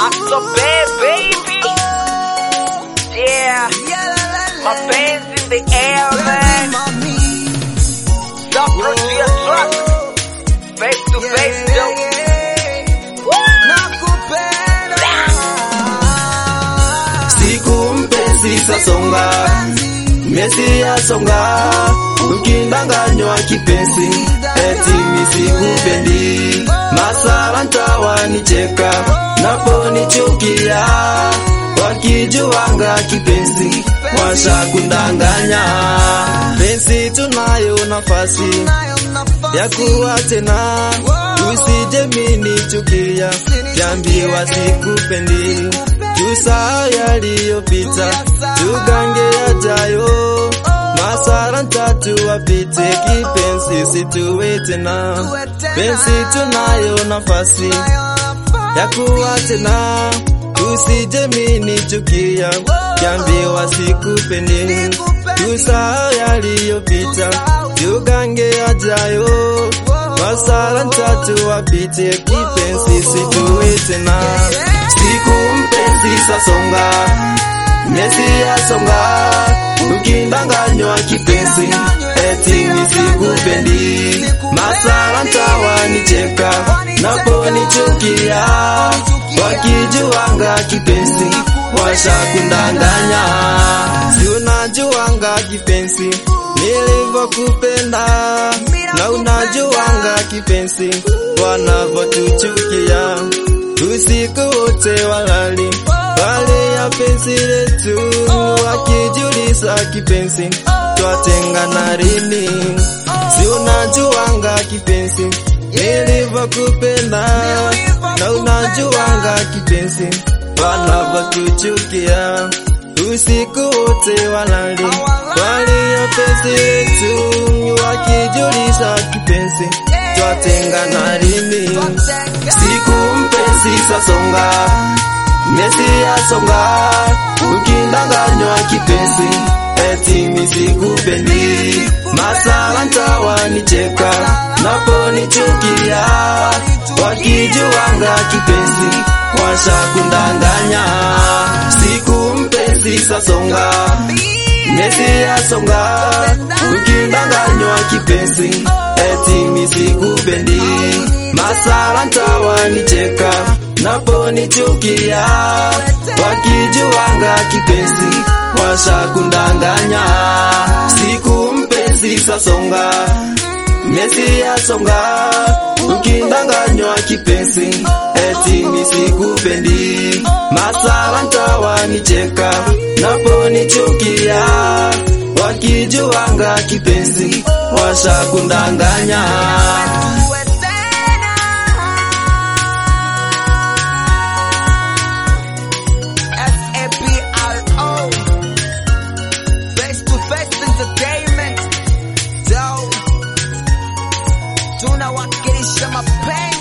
so bad, baby. Yeah, my band's in the air, man. Stop pushing your truck. Face to face, yo. siku mpenzi sasonga miezi yasonga ukindanganywa kipenzi eti misikupendi masala ntawanicheka naponichukia wakijuwanga kipenzi washa kundanganya penzi tunayo nafasi ya kuwa tena usije minichukia jambiwa sikupendi tusaa yaliyopita tugange yajayo masara ntatu wapite kipenzi situwe tena penzi tunayo nafasi ya kuwa tena usije minichukia jambiwa sikupendi tusaa yaliyopita tugange yajayo masara ntatu wapite kipenzi situwe tena siku mpenzi sasonga miezi yasonga ukindanganywa kipenzi eti nisikupendi masala ntawanicheka naponichukia wakijuwanga kipenzi washa kundanganya si unajuwanga kipenzi nilivyokupenda na unajuwanga kipenzi wanavyotuchukia usiku wote walali wale ya penzi letu wakijuliza kipenzi twatengana lini si unajuwanga kipenzi nilivyokupenda na unajuwanga kipenzi wanavyotuchukia usiku wote walali wale ya penzi letu wakijuliza kipenzi twatengana lini siku mpenzi sasonga miezi yasonga ukindanganywa kipenzi eti misikupendi masala ntawanicheka naponichukia wakijuwanga kipenzi washa kundanganya siku mpenzi sasonga miezi yasonga ukindanganywa kipenzi eti misikupendi masala ntawanicheka naponichukia wakijuwanga kipenzi washa kundanganya siku mpenzi sasonga miezi yasonga ukindanganywa kipenzi eti misikupendi masala ntawanicheka naponichukia wakijuwanga kipenzi washa kundanganya S-A-P-R-O Face to face entertainment Yo Tunawakilisha mapenzi